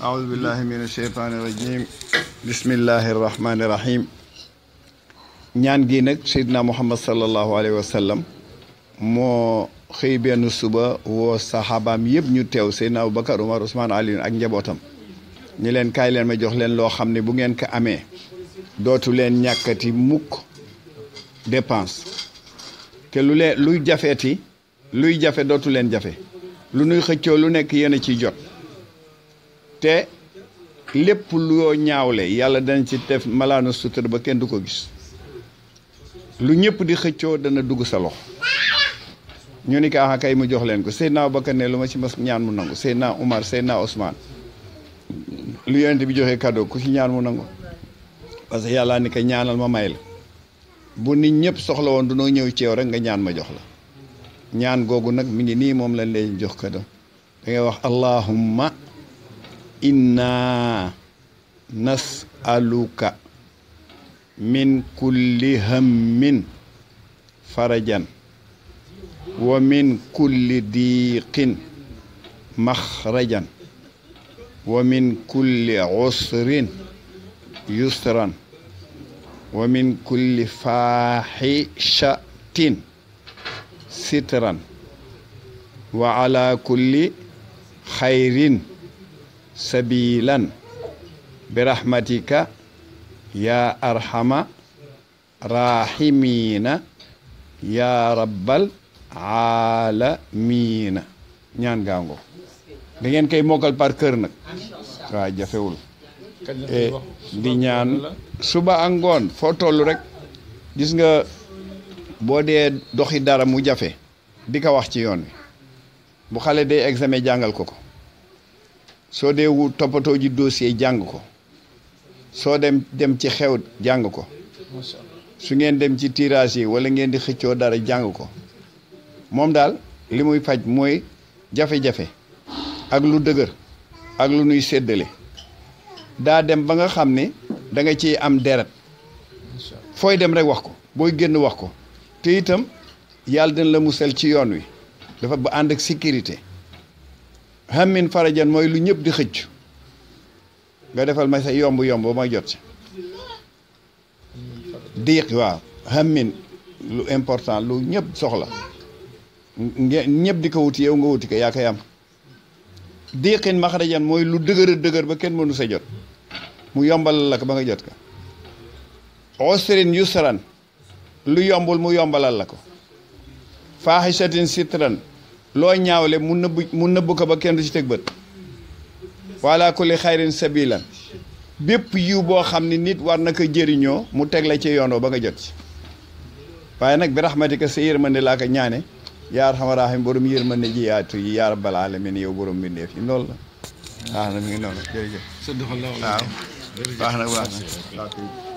أعوذ بالله من الشيطان الرجيم بسم الله الرحمن الرحيم ñaan gi nag Seydina Muhammad sallallahu alayhi wa sallam moo xëy benn suba woo saxaabaam yëpp ñu teew Seydina Aboubacar Umar Ousmane Aliou ak njabootam ñi leen kaay leen ma jox leen loo xam ne bu ngeen ko amee dootu leen ñàkkati mukk dépense te lu leen luy jafeeti luy jafe dootu leen jafe lu nuy xëccoo lu nekk yéen a ciy jot te lépp loo ñaawle yàlla dana ci def malaanu sutura ba kenn du ko gis lu ñëpp di xëccoo dana dugg sa loxo ñu ni kaa kay mu jox leen ko Seydina Abubakar ne lu ma ci mas ñaan mu nangu Seydina Umar Seydina Ousmane lu yonent bi joxe cadeau ku ci ñaan mu nangu parce que yàlla ni ko ñaanal ma may la bu nit ñëpp soxla woon dunoo ñëw ci yow rek nga ñaan ma jox la ñaan googu nag mi ngi nii moom lañ lay jox cadeau da ngay wax allahumma inna nasaluka min kulli hammin farajan wa min kulli diiqin maxrajan wa min kulli usrin yusran wa min kulli faaxishatin sitran wa ala kulli xayrin sabilan birahmatika ya arhama rahimina ya rabbal aalamiina ñaan gaango da ngeen koy mokkal par kër nag waaw jafewul di ñaan suba ak ngoon foo toll rek gis nga boo dee doxi dara mu jafe di ko wax ci yoon wi bu xale dee examen jàngal ko ko soo dee wu toppatoo ji dossier jàng ko soo dem dem ci xew jàng ko su ngeen dem ci tirage yi wala ngeen di xëccoo dara jàng ko moom daal li muy faj mooy jafe-jafe ak lu dëgër ak lu nuy séddale daa dem ba nga xam ne da nga ciy am deret fooy dem rek wax ko booy génn wax ko te itam yàlla dina la musal ci yoon wi dafa ba ànd ak sécurité hammin farajan mooy lu ñëpp di xëcc nga defal ma sa yomb yomb ba ma jot ci diiq waaw hammin lu important lu ñëpp soxla ñëpp di ko wuti yow nga wuti ko yaa koy am diiqin maxrajan mooy lu dëgër a dëgër ba kenn mënu sa jot mu yombalal la ko ba nga jot ko usrin yusran lu yombul mu yombalal la ko faaxisatin sitran loo ñaawle mu nëbb mu nëbb ko ba kenn du ci teg bët wala kulli xayrin sabilan bépp yiw boo xam ne nit war na ko jëriñoo mu teg la ci yoonoo ba nga jot ci waaye nag bi rahmatika sa yërmande laa ko ñaane yaa arhamar raahim borom yërmande ji yaatu yi yaa rabbal alamin yow borom mbindeef yi loolu la waaw na mi ngi noonu jërëjëf waaw baax na baax na